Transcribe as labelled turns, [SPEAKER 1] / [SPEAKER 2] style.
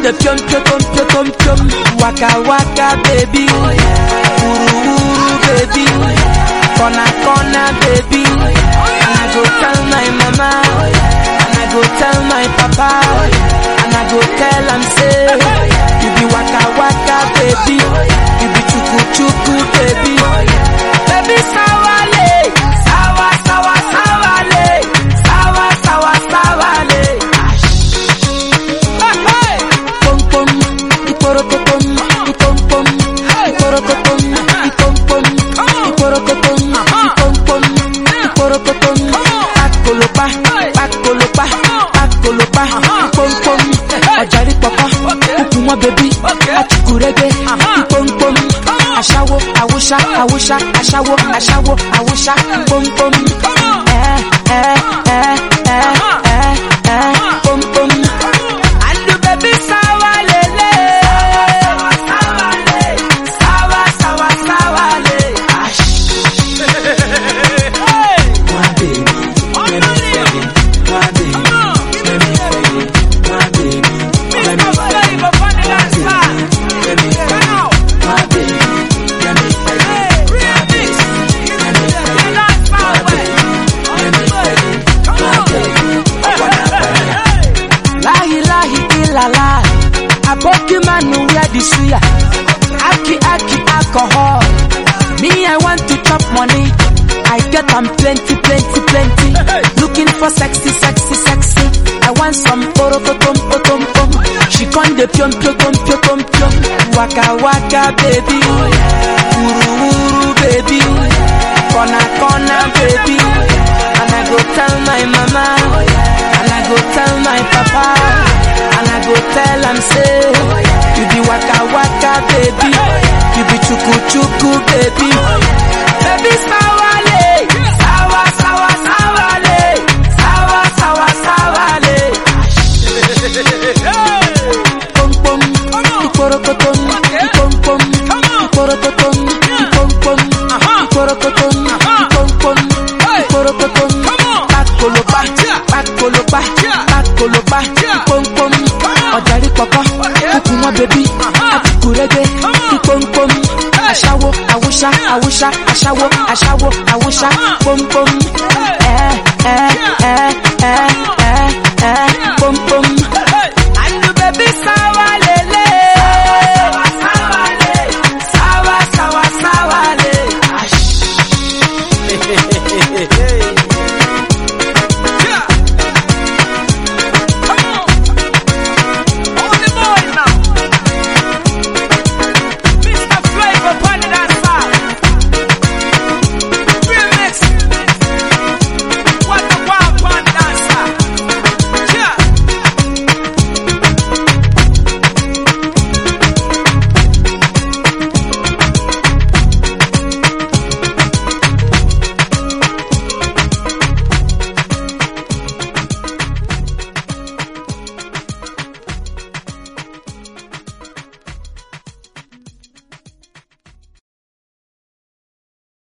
[SPEAKER 1] the pium pium pium pium pium. Waka waka baby. Uru uru baby. Corner corner baby. And I go tell my mama. And I go tell my papa. And I go tell am say. You be waka waka baby. You be chuku chuku baby. Baby sawale. Sawa sawa sawale. Sawa sawa sawale. Pom pom, iporokotom, ipom pom, iporokotom, ipom pom, iporokotom, ipom pom, iporokotom. Pakolopa, pakolopa, pakolopa, ipom pom. Ọ̀jàrí pọ̀pọ̀, kúkú mọ́ bèbí, àtùkùrẹ́gbẹ́, ipom pom. Aṣáwo, àwòṣá, àwòṣá, aṣáwo, aṣáwo, àwòṣá, pom pom. Ẹ ẹ ẹ ẹ ẹ ẹ pom pom. Andu baby sawa lele. Sawa le. Sawa sawa sawa le.
[SPEAKER 2] My baby, let me feel it. My baby, let me feel it. My baby, let me feel it. Let me feel it. My baby, let me feel it. My baby, let me feel it. My baby, let me feel it. My baby, I wanna feel it.
[SPEAKER 1] Lahi lahi ilala. Aboki manu wear the suya. Aki aki alcohol. Me I want to chop money. I get am plenty plenty plenty. Looking for sexy sexy sexy. I want some porokotom potom pom. She con the pium pium pium pium pium pium. Waka waka baby. Uru uru baby. Corner corner baby. And I go tell my mama. And I go tell my papa. And I go tell am say. You be waka waka baby. You be chuku chuku baby. Baby sawale. Sawa sawa sawale. Sawa sawa sawale. Pom pom. Iporokotom. Ipom pom. Iporokotom. Ipom pom. Iporokotom. Ipom pom. Iporokotom. Pakolopa. Pakolopa. Pakolopa. Ipom pom. Ọ̀jàrí pọ̀pọ̀. Kúkú mọ́ bèbí. Àtìkùrẹ́gbẹ́. Ipom pom. Aṣáwo, àwòṣá, àwòṣá, aṣáwo, aṣáwo, àwòṣá, pom pom. Ẹ ẹ ẹ ẹ